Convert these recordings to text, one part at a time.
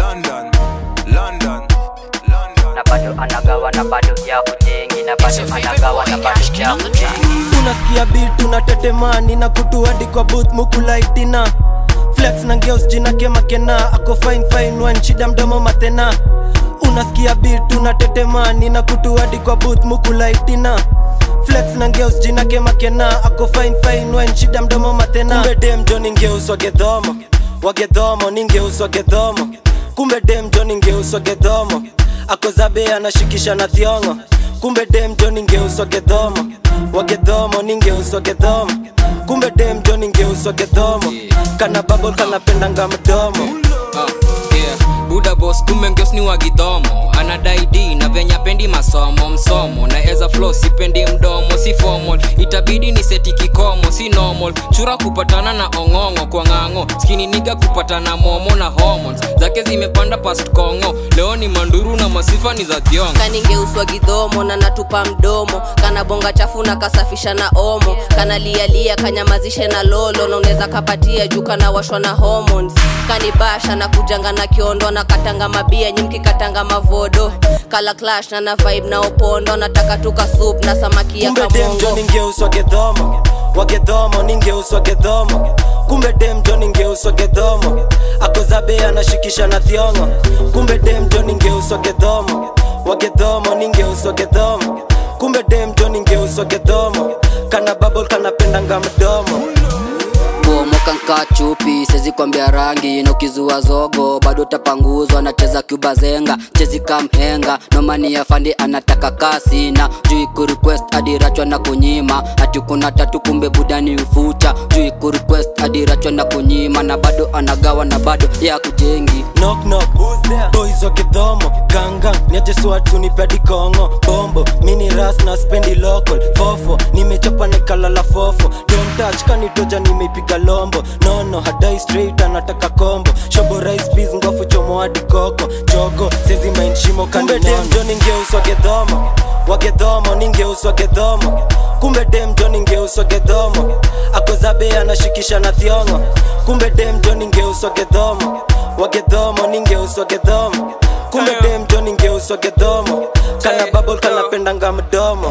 London, London, London. na bado anagawa na bado ya kujengi na bado anagawa na bado ya kujengi unasikia bit unatetemani na kutu hadi kwa booth mukulaitina flex na ngeus jina kemakena ako fine fine one shida mdomo matena unasikia bit unatetemani na kutu hadi kwa booth mukulaitina flex na ngeus jina kemakena ako fine fine one shida mdomo matena kumbe dem jo ningeus wagedhomo wagedhomo ningeus wagedhomo kumbe dem jo ningeus wagedhomo ako zabe anashikisha na thiongo kumbe dem jo ningeus wagedhomo wagedhomo ningeus wagedhomo kumbe dem jo ningeus wagedhomo kana babol kanapendanga mdomo Ah, yeah. buda bos kumbe ngeos ni wagidhomo anadai d na venya pendi masomo msomo na eza flo sipendi mdomo si formal itabidi ni seti kikomo si normal chura kupatana na ong'ong'o kwa ng'ang'o skini niga kupatana momo na hormones zake zimepanda past kongo leo ni manduru na masifa ni za thiongo kaningeuswa gidhomo na natupa mdomo kana bonga chafu na kasafisha na omo kana lialia kanyamazishe na lolo na unaweza kapatia juu kana washwa na hormones kanibasha na kujanga na kiondo na katanga mabia nyimki katanga mavodo kala clash na na vibe na opondo nataka tuka soup na samaki ya kumbe dem jo kamongo ningeus wagedhomo wagedhomo ningeus wagedhomo kumbe dem jo ningeus wagedhomo ako zabe anashikisha na thiongo kumbe dem jo ningeus wagedhomo wagedhomo ningeus wagedhomo kumbe dem jo ningeus wagedhomo kana babol kanapendanga mdomo bomoka nka chupi sezi kwambia rangi na ukizua zogo bado tapanguzwa nacheza cuba zenga chezi kamhenga nomani ya fandi anataka kasi na juu kurequest adirachwa na kunyima ati kuna tatu kumbe budani ufucha juu kurequest adirachwa na kunyima na bado anagawa na bado ya kujengi knock knock boys wa kidhomo ganga niache swatu nipedi kongo bombo mini ras na spendi local fofo nimechopa nikalala fofo don't touch kanitoja nimeipiga lombo nono hadai straight anataka kombo shobo rice peas ngofu chomo hadi koko jogo sezi mind shimo kumbe dem jo ningeus wagedhomo wagedhomo ningeus wagedhomo kumbe dem jo ningeus wagedhomo ako zabe anashikisha na thiongo kumbe dem jo ningeus wagedhomo wagedhomo ningeus wagedhomo kumbe dem jo ningeus wagedhomo kana babol kanapendanga mdomo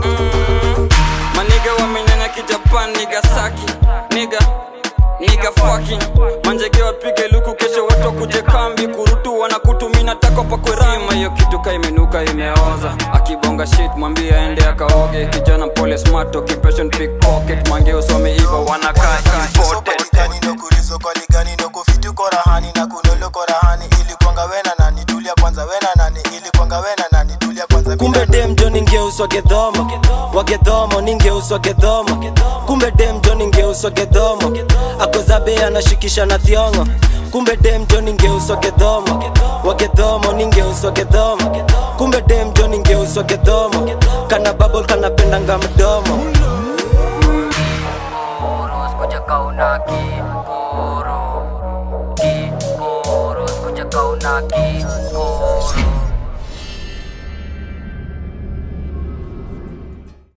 maniga wamenyanya kijapan nigasaki niga niga fucking manjege wapige luku kesho watu wakuje kambi kurutu wanakutumina tako pakwerama hiyo kitu ka imenuka imeoza akibonga shit mwambie aende akaoge kijana mpole smart occupation pickpocket mange usome ivo wanakaa imported sokoligani nokuliso kwaligani nokufiti korahani na kunolo korahani ili kwanga wena nani tulia kwanza wena nani ili kwanga wena nani tulia kwanza kumbe dem jo ningeus wagedhomo wagedhomo ningeus wagedhomo kumbe dem jo ningeus wagedhomo ako zabe anashikisha na thiongo kumbe dem jo ningeus wagedhomo wagedhomo ningeus wagedhomo kumbe dem jo ningeus wagedhomo kana babol kanapendanga mdomo Koro, escucha kauna ki Koro Ki Koro, escucha kauna ki